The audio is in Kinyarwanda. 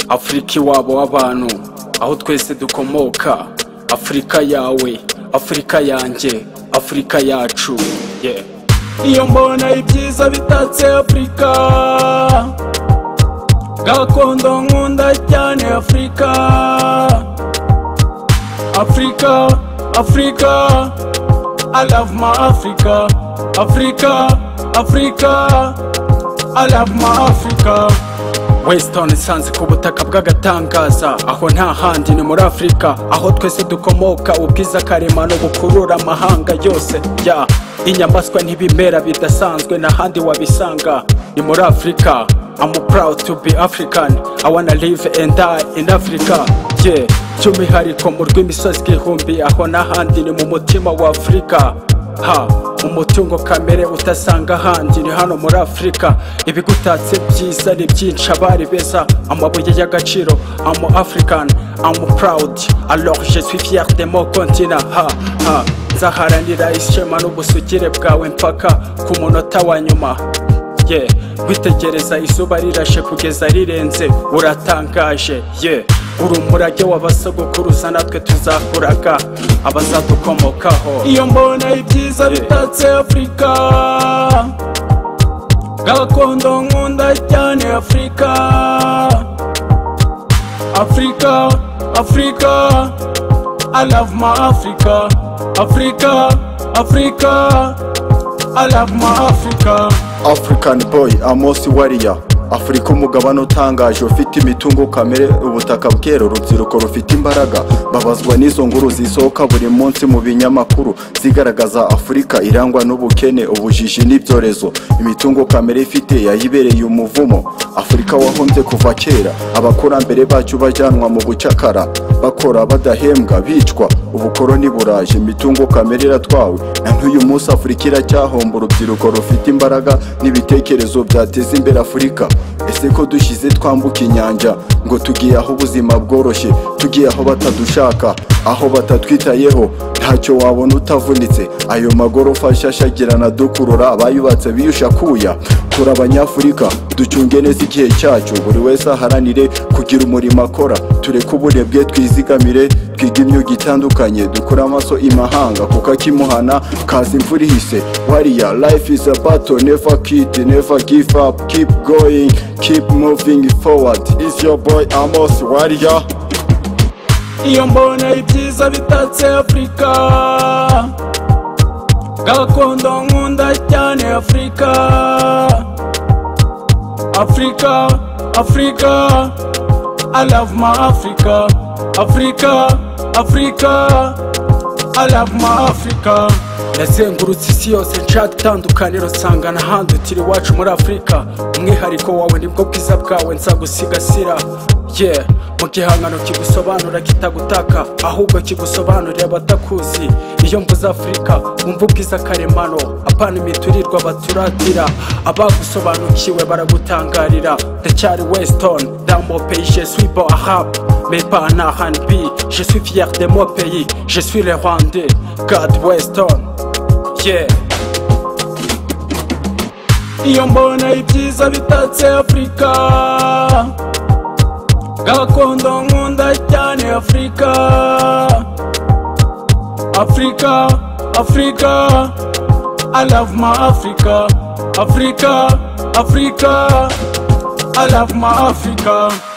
afurika iwabo w'abantu aho twese dukomoka afurika yawe afurika yanjye afurika yacu yeah. iyo mbona ibyiza bitatse afurika gakondo nkunda cyane afurika afurika afurika i love my africa afurika afurika i love my africa wesitoni isanze ku butaka bw'agatangaza aho nta handi ni muri afurika aho twese dukomoka ubwiza karemano bukurura amahanga yose ya inyamaswa n'ibimera bidasanzwe n'ahandi wabisanga ni muri afurika I'm proud to be African I wanna live and die in Africa yeah by'umwihariko mu rw'imisozi igihumbi aho n'ahandi ni mu mutima wa afurika ha umutungo kamere utasanga ahandi ni hano muri afurika ibigutatse byiza ni byinshi abari beza amabuye y'agaciro amu african amu proud alors je suis fier de mon continent ha ha nzaharanira ishema n'ubusugire bwawe mpaka ku munota wa nyuma yeah witegereza izuba rirashe kugeza rirenze uratangaje yeah uri umurage w'abasogokuruza natwe tuzakuraga abazadukomokaho iyo mbona ibyiza bitatse afurika gakondo nkunda cyane afurika afurika afurika i love my africa afurika afurika i love my africa African boy Amos Warrior Afurika umugabane utangaje ufite imitungo kamere ubutaka bwera urubyiruko rufite imbaraga babazwa n'izo nguru zisohoka buri munsi mu binyamakuru zigaragaza afurika irangwa n'ubukene ubujiji n'ibyorezo imitungo kamere ifite yayibereye umuvumo afurika wahombye kuva kera abakurambere bacu bajyanwa mu bucakara bakora badahembwa bicwa ubukoroni buraje imitungo kamere iratwawe na n'uyu munsi afurika iracyahomba urubyiruko rufite imbaraga n'ibitekerezo byateza imbere afurika ese ko dushyize twambuka inyanja ngo tugiye aho ubuzima bworoshye tugiye aho batadushaka aho batatwitayeho ntacyo wabona utavunitse ayo magorofa ashashagirana dukurura abayubatse biyushakuya kuri abanyafurika ducunge neza igihe cyacu buri wese aharanire kugira umurimo akora tureke uburebwe twizigamire twige imyuga itandukanye dukure amaso imahanga kuko akimuhana kaza imvura ihise wariya life is a battle never quit never give up keep going keep moving forward is your boy amos wariya iyo mbona ibyiza bitatse afurika gakondo nkunda cyane afurika afurika afurika i love my africa afurika afurika i love my africa yazengurutse isi yose nshaka itandukaniro nsanga n'ahandi utiri iwacu muri afurika umwihariko wawe nibwo bwiza bwawe nzagusigasira yeah mu gihangano kigusobanura kitagutaka ahubwo kigusobanurira abatakuzi iyo mvuze afurika wumva ubwiza karemano apana imiturirwa baturatira abagusobanukiwe baragutangarira ndacyari wesitoni damope jesuibo ahabu mepa na hanbi jesuifier de mo pays jesuire rwande gad weston yeah iyo mbona ibyiza bitatse afurika gakondo nkunda cyane afurika afurika afurika i love my africa afurika afurika i love my africa